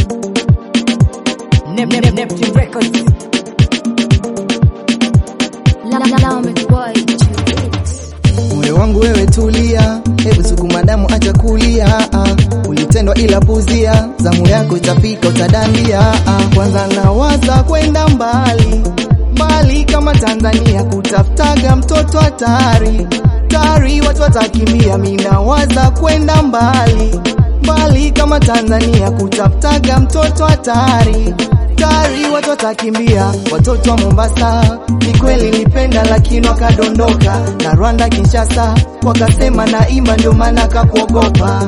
Nep, Nep, Neptune Records. Moyo wangu wewe tulia, hebu sukuma damu acha kulia. ah. Ulitendwa ila puzia, zamu yako itafika utadandia. ah. Kwanza nawaza kwenda mbali mbali kama Tanzania, kutafutaga mtoto hatari tari, watu watakimbia. Mimi nawaza kwenda mbali mbali kama Tanzania, kutafutaga mtoto hatari tari, watu watakimbia. Watoto wa Mombasa ni kweli nilipenda, lakini wakadondoka na Rwanda Kinshasa, wakasema naimba ndio maana kakuogopa.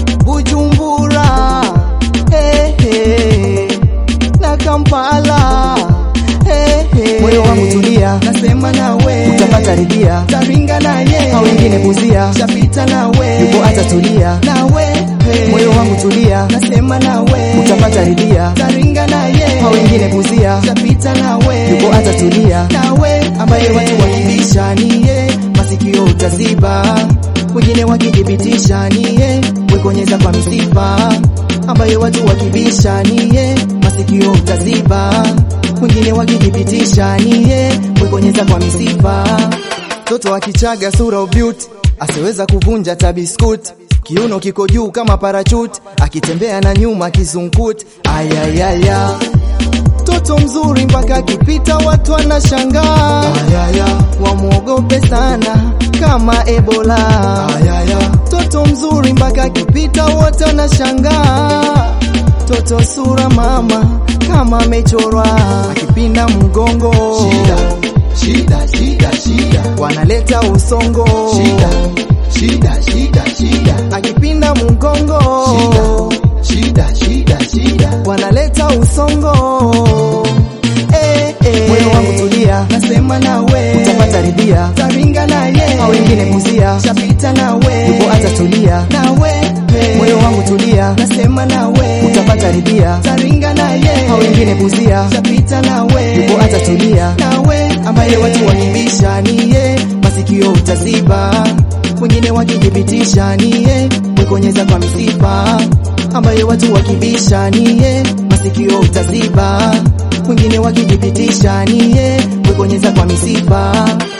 Bujumbura hey, hey, na Kampala hey, hey. Moyo wangu tulia, nasema nawe utapata ridhia, taringa naye hao wengine buzia, shapita nawe yupo atatulia nawe hey. Moyo wangu tulia, nasema nawe utapata ridhia, taringa naye hao wengine buzia, shapita nawe yupo atatulia nawe, ambaye watu wakibisha niye masikio utaziba, wengine wakithibitisha niye wekonyeza kwa misipa, ambaye watu wakibisha niye masikio utaziba, wengine wakithibitisha niye wekonyeza kwa misipa. Toto akichaga sura ubyuti, asiweza kuvunja tabiskuti kiuno kiko juu kama parachuti, akitembea na nyuma kizunguti. Ayayaya, toto mzuri mpaka akipita watu wanashangaa. Ayaya, wamwogope sana kama Ebola. Ayaya, toto mzuri mpaka akipita wote wanashangaa. Toto sura mama kama amechorwa, akipinda mgongo Shida, shida, shida, shida, wanaleta usongo shida, shida, shida, shida, akipinda mgongo shida, shida, shida, wanaleta usongo eh, eh. Moyo wangu tulia, nasema nawe utapata ridhia, taringa naye hao wengine buzia, shapita nawe yupo atatulia nawe hey. Moyo wangu tulia, nasema nawe utapata ridhia, taringa naye hao wengine buzia, shapita nawe yupo atatulia nawe, ambaye watu wakibisha niye masikio utaziba, wengine wakithibitisha niye wekonyeza kwa misipa ambaye watu wakibisha niye masikio utaziba, wengine wakithibitisha niye wekonyeza kwa misipa